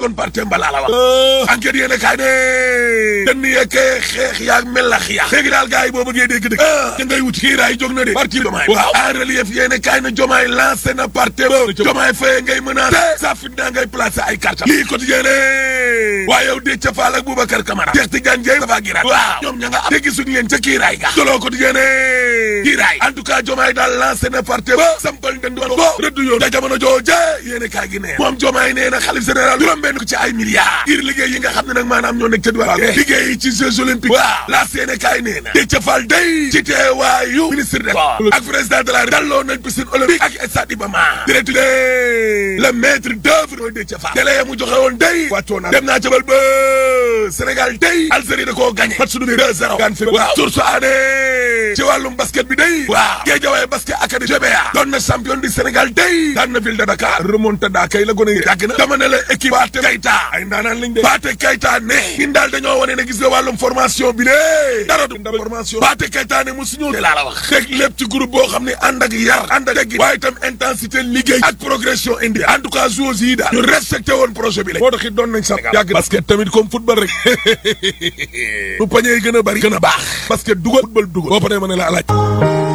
bon parte mbalaa la wax enquête yéene kaay ne dënn yekkee xeex yaag melax ya léegi daal gars yi boo bëggee dégg dëgg ah da ngay wuti kiiraay jóg na de parti jomaay waaw en relief yéene kaay na jomaay lancé na parti ba jomaay faye ngay menacé sa fit naa ngay placé ay carte lii quotidien ne waaye yow Déthié Fall ak Boubacar Camara Cheikh Tidiane Dièye Moustapha Guirassy waaw ñoom ña nga am te gisuñu leen ca kiiraay ga solo quotidien ne kiiraay en tout cas jomaay daal lancé na parti ba sampal ndënd ko rëdd yoon da jamono jooje yéene kaay gi nee moom jomaay nee na xalif général juróom benn ko ci ay milliards ngir liggéey yi nga xam ne nag maanaam ñoo nekk ca diwaan liggéey yi ci Jeux olympiques waaw la yéene kaay nee na Déthié Fall day ci teewaayu ministre de ak président de la dalloo nañ piscine olympique ak stade Iba Mar direct le maître d'œuvre mooy Déthié Fall délai ya mu joxe woon day wàccoo na dem naa jabal ba Sénégal day Algérie da koo gagné match bi 2-0 gaan fi waaw source aané ci wàllum basket bi day waaw Guédiawaye basket académie GBA doon na champion du Sénégal day daan na ville de Dakar remontada kay la gone yi yàgg na dama ne la équipe Pathé Keita ay ndaanaan lañ de Pathé Keita ne ñun daal dañoo wane ne gis nga wàllum formation bi de dara du formation Pathé Keita ne mosu ñëw de laa la wax teg lépp ci groupe boo xam ne ànd ak yar ànd ak teggi waaye itam intensité liggéey ak progression indi en tout cas joueurs yi daal ñu respecté woon projet bi la moo tax it doon nañ sax yàgg basket tamit comme football rek bu pañee gën a bari gën a baax basket dugal football dugal boo paree ma ne la alaaj